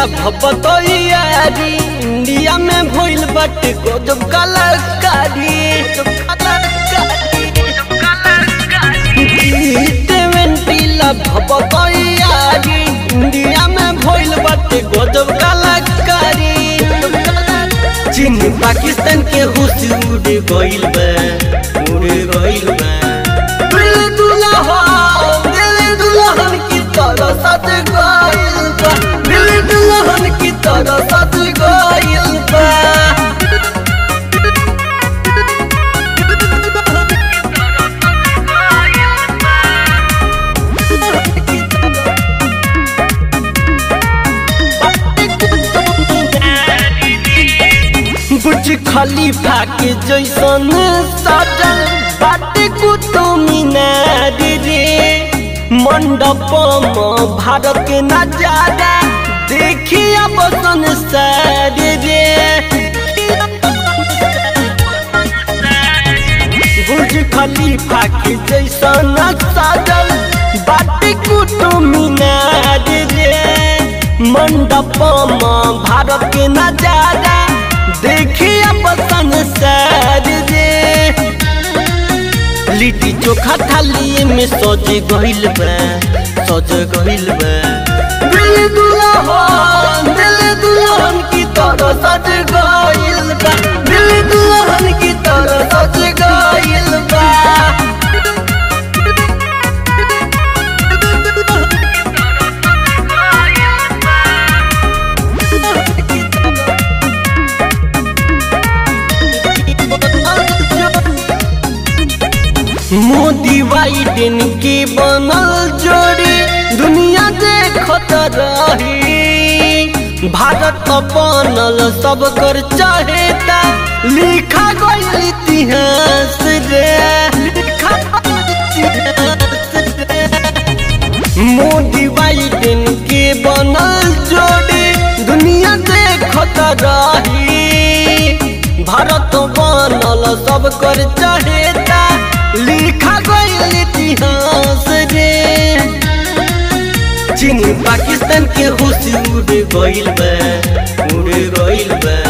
भपतैयारी India में भइल बाटे गजब कलाकारी ला भपतैयारी इंडिया में भइल बाटे गजब कलाकारी चीन पाकिस्तान के होश उड़ गइल बा उड़ गइल बा दिल दुल्हन दिल दुल्हन की तरह सज गइल बा दिल दुल्हन की तरह सज गइल बा बुझ खलीफा के जैसन सजल बाटे कुतुब मीनार रे मंडप में भारत के नजारा देखिया बसन सार रे बुझ खलीफा के जैसन सजल बाटे कुतुब मीनार रे मंडप में भारत के नजारा देखिए पसंद सर रे लिट्टी चोखा थाली में सज गइल बा सज गइल बा दिल दुल्हन दिल दुल्हन की तरह सज गइल बा दिल दुल्हन की तरह सज गइल बा मोदी बाइडेन के बनल जोड़ी दुनिया देखत रही भारत बनल सब कर चाहेता लिखा गइल इतिहास रे लिखा गइल इतिहास रे। मोदी बाइडेन के बनल जोड़ी दुनिया देखत रही भारत बनल सब कर चाहेता लिखा गइल इतिहास रे चीन पाकिस्तान के होश उड़ गइल बा उड़ गइल बा